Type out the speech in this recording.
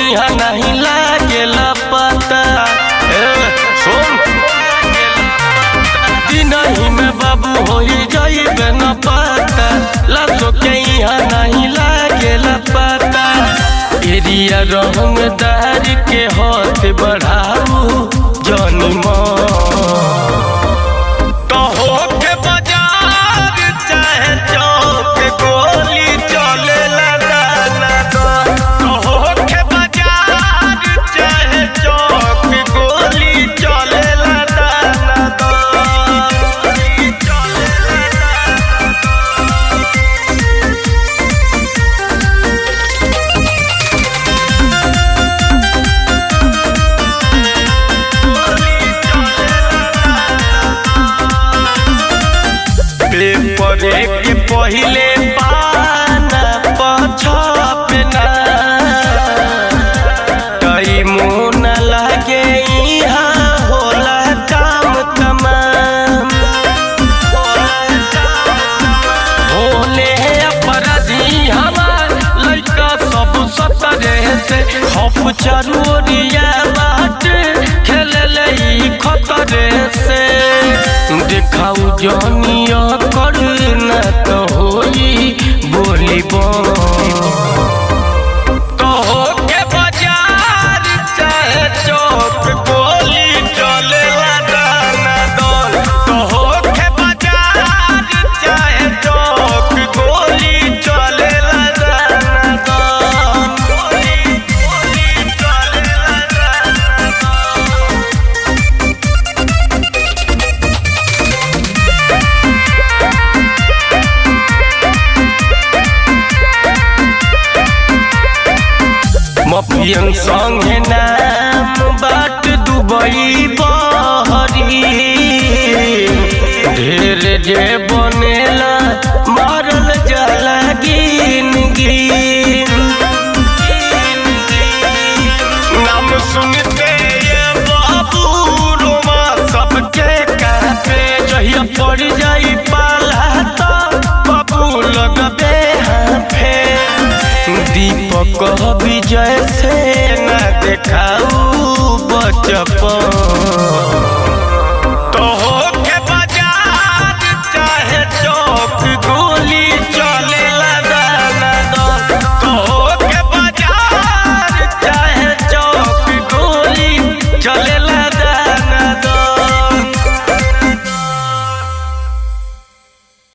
यहाँ नहीं लागेला पता ए, सुन दिनही में बाबू हो जाइबे न पता लाशो के यहाँ नहीं लागेला पता एरिया रंगदार के हाथ बढ़ाऊ जनी कहो के बाजार चाहे चौक गोली चले दाना दो कहो के बाजार चाहे चौक गोली चले दाना दो पेपर के पहिले पाना पछपना कई मुन लागे यहाँ होला काम तमाम होले अपराधी हमार लड़का सब सतरे से खप चरोरिया बाट खेले ई खतरे से देखाऊ जनिया कर न तो होई बोली कहो के बाजार चाहे चौक गोली चले दाना दौल कहो के बाजार चाहे चौक गोली चले दाना दौल गोली गोली चले दाना दौल मपियन संगे नाम बाट दुबई बहरी ढेर जे बनेला मारल जाला गिन गिन नाम सुनते ये बाबू रोमा सबके कापे जहिया पड़ जाई पाला तो बाबू लगबे हाफे दीपक विजय से न देखाऊ बचपन